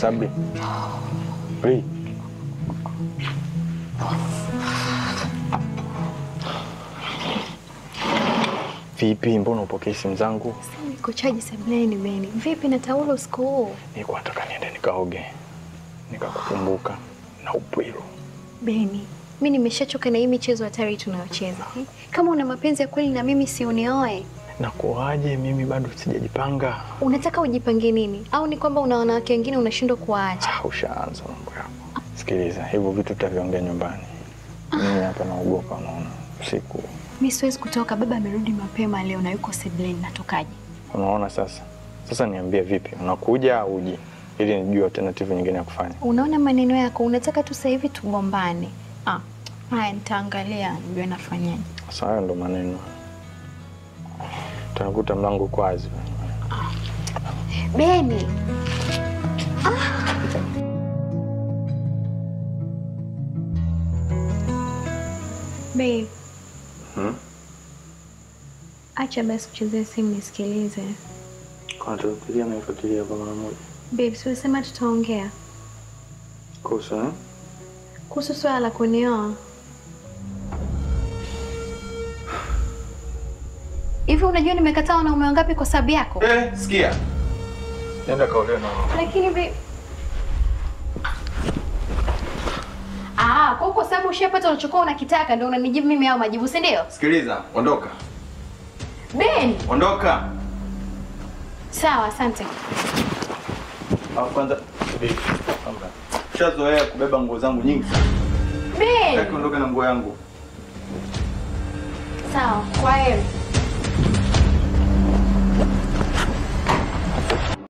Sabri. Hey. Vipi, mbona upokei simu zangu? Niko chaji sebuleni Beni. Vipi na taulo usiku huu? Nilikuwa nataka niende nikaoge, nikakukumbuka na upwilo. Beni, mi nimeshachoka na hii michezo hatari tunayocheza. eh? Kama una mapenzi ya kweli na mimi si unioe. Na kuwaje? Mimi bado sijajipanga. Unataka ujipange nini? Au ni kwamba una wanawake wengine unashindwa kuwaacha? Ah, ushaanza mambo yako. Sikiliza, hivyo vitu tutaviongea nyumbani. Mimi hapa naogopa, unaona usiku. Mi siwezi kutoka, baba amerudi mapema leo na yuko sebuleni. Natokaje? Unaona sasa, sasa niambie, vipi, unakuja au uji, ili nijue alternative nyingine ya kufanya. Unaona maneno yako, unataka tu sasa hivi tugombane. Ah, haya nitaangalia nijue nafanyaje. Sasa hayo ndo maneno, tunakuta mlango uko wazi. Beni, ah. Babe, Hmm? acha basi kuchezea simu nisikilize. Kwa tufikiria na ifuatilia kwa mara moja. Babe, si ulisema tutaongea Kuhusu eh? kuhusu swala la kunioa. Hivi unajua nimekataa wanaume wangapi kwa sababu yako? Eh, sikia. Nenda kaolewe na Lakini babe... Ah, kwa kwa sababu ushapata unachokuwa unakitaka ndio unanijibu mimi hao majibu, si ndio? Sikiliza, ondoka. Ben, Ondoka. sawa, asante. Au kwanza subiri. Kwanza. Ushazoea kubeba nguo zangu nyingi sana. Ben, Sitaki ondoka na nguo yangu. sawa, kwa heri.